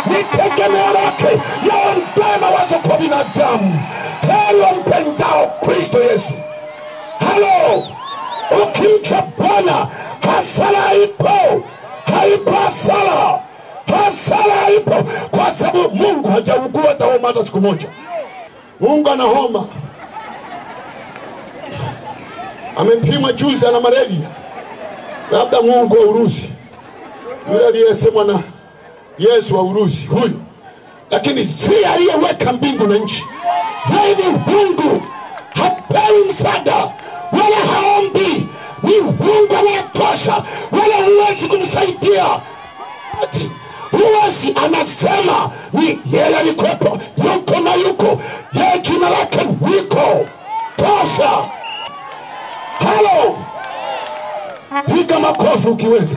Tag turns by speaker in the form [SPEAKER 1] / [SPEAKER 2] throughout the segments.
[SPEAKER 1] ni tegemeo lake yaondoe mawazo kwa binadamu. Heri wampendao Kristo Yesu. Halo, ukimcha Bwana hasara haipo, haipo hasara, hasara haipo, kwa sababu Mungu hajaugua hata homa hata siku moja. Mungu ana homa, amempima juzi, ana malaria, labda Mungu wa Urusi, yule aliyesemwa na Yesu wa Urusi huyu, lakini si aliyeweka mbingu na nchi. Yeye ni Mungu, hapewi msaada wala haombi, ni Mungu anayetosha, wala huwezi kumsaidia ati huwezi. Anasema ni yeye alikuwepo, yuko na yuko, yeye jina lake niko tosha. Halo, piga makofi ukiweza.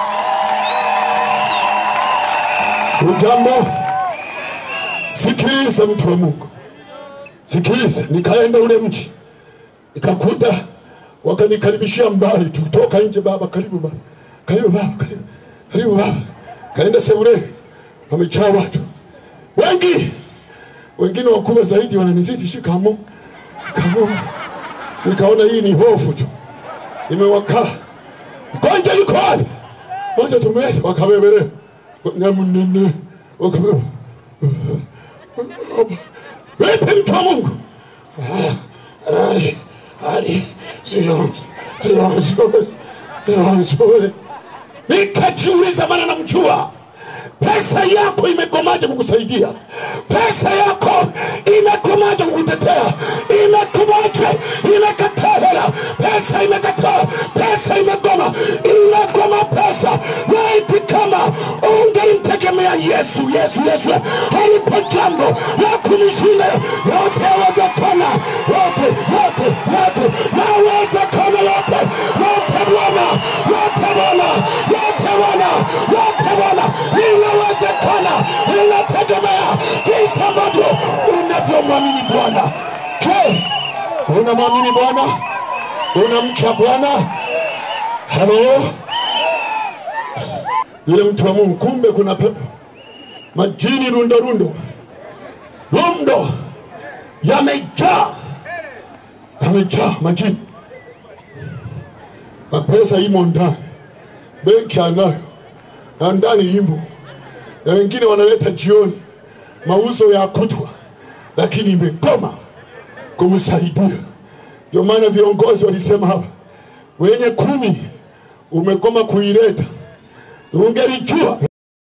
[SPEAKER 1] Ujambo, sikiliza mtu wa Mungu, sikiliza. Nikaenda ule mji nikakuta wakanikaribishia mbali tu, toka nje, baba, karibu baba, karibu baba, karibu, karibu baba. Kaenda sebuleni, wamejaa watu wengi, wengine wakubwa zaidi wananizidi. Shikamo, shikamo. Nikaona hii ni hofu tu imewakaa. Mgonjwa yuko wapi? Moja tumlete, wakabebelea nyamunene, wakabeba vipi, mtu wa Mungu? hali hali sio sio nzuri, sio nzuri. Nikajiuliza, maana namjua pesa yako imekomaje kukusaidia? Pesa yako imekomaje kukutetea? Imekomaje? Imekataa hela, pesa imekataa, pesa imegoma, imegoma pesa. Laiti kama ungelimtegemea Yesu, Yesu, Yesu, halipo jambo la kumshinda. Yote yawezekana, yote, yote, yote yawezekana, yote, yote Bwana, yote Bwana, yote Bwana, yote Bwana, inawezekana, inategemea jinsi ambavyo unavyomwamini Bwana. Je, unamwamini Bwana? Unamcha Bwana? Halo, yule mtu wa Mungu, kumbe kuna pepo majini rundo rundo rundo yamejaa yamejaa majini na pesa imo ndani, benki anayo na ndani imo, na wengine wanaleta jioni mauzo ya kutwa, lakini imegoma kumsaidia. Ndio maana viongozi walisema hapa, wenye kumi umegoma kuileta, ungelijua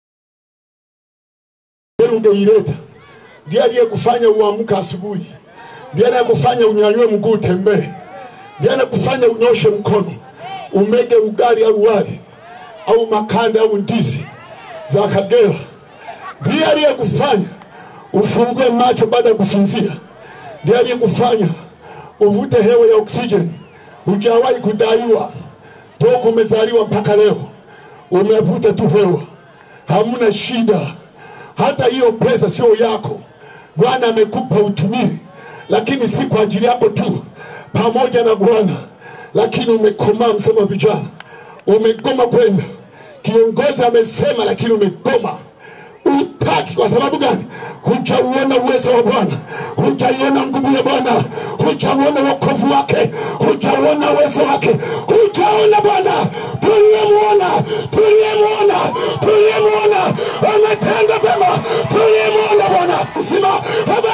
[SPEAKER 1] ungeileta. Ndiye aliyekufanya uamka asubuhi, ndiye anayekufanya unyanyue mguu utembee, ndiye anayekufanya unyoshe mkono umege ugali au wali au makande au ndizi za Kagera. Ndiye aliyekufanya ufungue macho baada ya kusinzia, ndiye aliyekufanya uvute hewa ya oksijeni. Hujawahi kudaiwa toka umezaliwa mpaka leo, umevuta tu hewa, hamna shida. Hata hiyo pesa sio yako, Bwana amekupa utumie, lakini si kwa ajili yako tu, pamoja na Bwana. Lakini umekomaa, msema vijana, umegoma kwenda. Kiongozi amesema, lakini umegoma utaki. Kwa sababu gani? Hujauona uwezo wa Bwana, hujaiona nguvu ya Bwana, hujauona wokovu wake, hujauona uwezo wake, hujaona Bwana. Tuliyemuona, tuliyemuona, tuliyemuona ametenda mema, tuliyemuona Bwana mzima